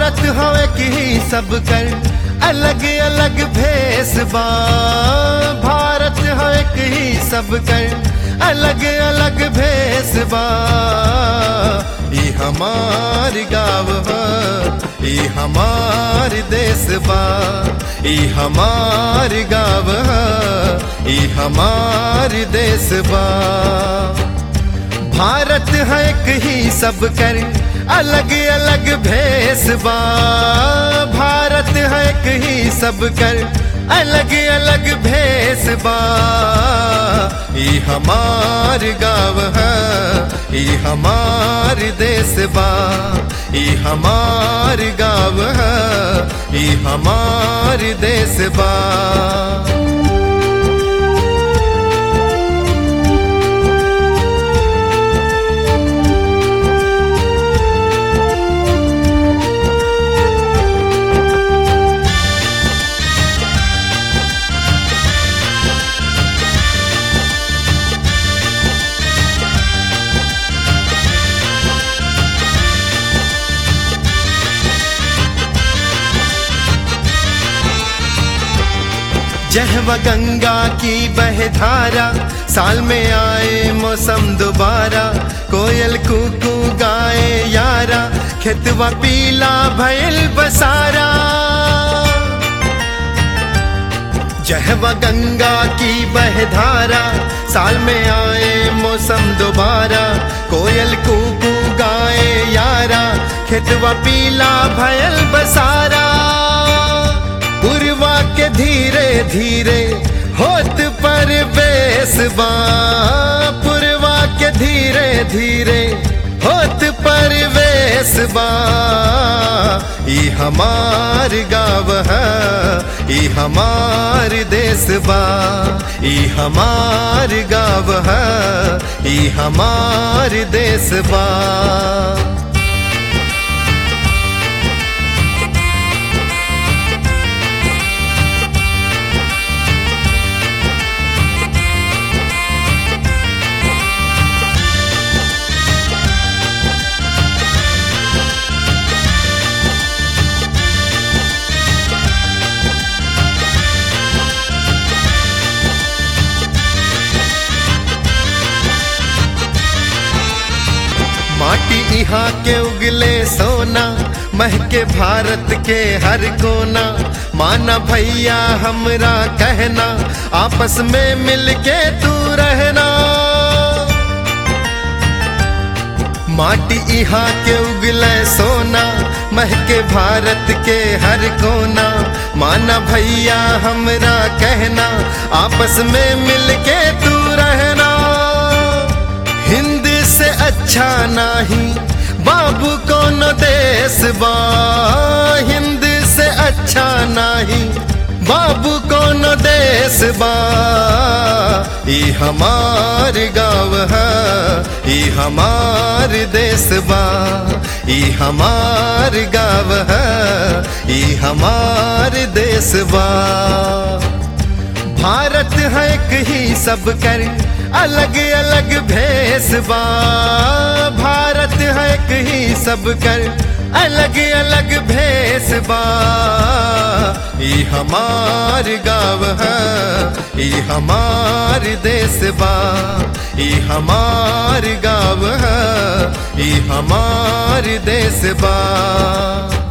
भारत हवे की सब कर अलग अलग भेस बा भारत हवे की सब कर अलग अलग भेस बा ई हमार गाँव ह ई हमार देश बा ई हमार गाँव ह ई हमार देश बा भारत है एक ही सब कर अलग अलग भेस बा भारत है एक ही सब कर अलग अलग भेस बा ई हमार गाँव है ई हमार देश बा ई हमार गाँव है ई हमार देश बा जहवा गंगा की बहधारा साल में आए मौसम दोबारा कोयल कुकू गाए यारा खेतवा पीला भयल बसारा जहवा गंगा की बहधारा साल में आए मौसम दोबारा कोयल कुकू गाए यारा खेतवा पीला भयल बसारा पुरवा के धीरे धीरे होत पर बेसबा पुरवा के धीरे धीरे होत पर बेसबा ई हमार गाँव है ई हमार देश बा ई हमार गाँव है ई हमार देश बा माटी यहाँ के उगले सोना महके भारत के हर कोना माना भैया हमरा कहना आपस में मिलके तू रहना माटी यहाँ के उगले सोना महके भारत के हर कोना माना भैया हमरा कहना आपस में मिलके तू रहना हिंद से अच्छा नहीं बाबू कौन देश बा हिंद से अच्छा नहीं बाबू कौन देश बा ई हमार गाँव है ई हमार देश बा ई हमार गाँव है ई हमार देश बा भारत है एक ही सब कर अलग अलग भेस बा भारत है एक ही सब कर अलग अलग भेस बा ई हमार गाँव है ई हमार देश बा ई हमार गाँव है ई हमार देश बा